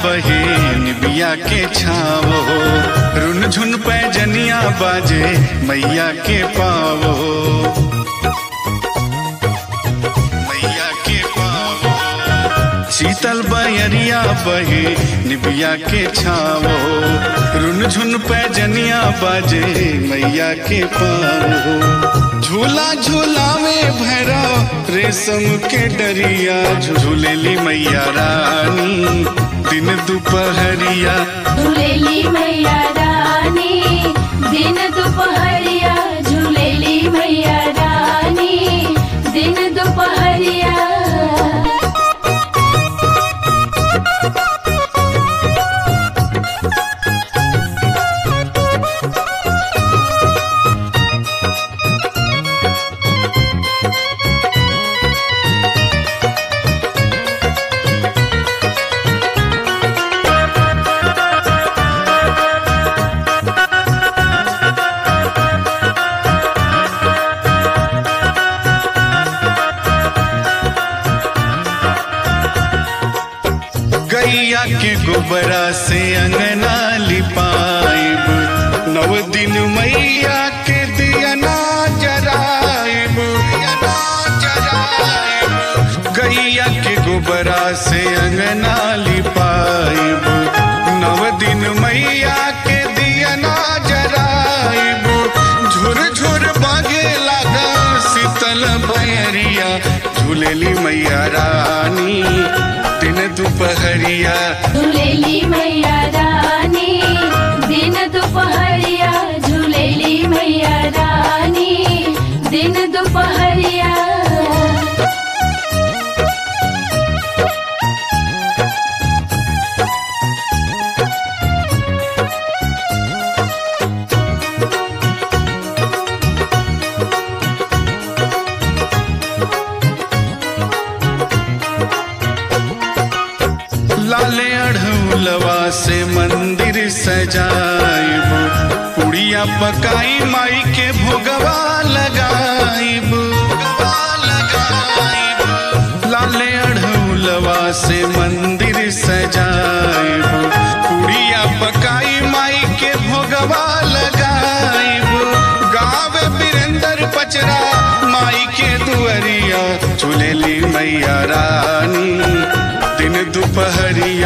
बहे निबिया के छावो रुन झुन पैजनिया बाजे मैया के पावो मैया के पावो शीतल बयरिया बहे निबिया के छावो रुन झुन पैजनिया बाजे मैया के पावो झूला झूलावे भैरा रेशम के डरिया झूलेली मैया रानी दिन दोपहरिया झूलेली मैया रानी दिन दोपहरिया झूलेली मैया रानी दिन दोपहरिया गैया के गोबरा से अंगना लिपाइब नव दिन मैया के दियना जराइब दियना जराइब गैया के गोबरा से अंगना लिपाइब नव दिन मैया के दियना जराइब झुर झुर बागे लागा शीतल भैरिया झूलेली मैया रानी दिन दोपहरिया झूलेली मैया रानी दिन दोपहरिया झूलेली मैया रानी दिन दोपहरिया लाले अढ़ौलवा से मंदिर सजाइब पुड़िया पकाई माई के भोगवा लगाइब भोगवा लगाइब। लाले अढ़ौलवा से मंदिर सजाइब पुड़िया पकाई माई के भोगवा लगाइब गावे बिरंदर पचरा माई के दुअरिया झूलेली मैया रानी दिन दोपहरिया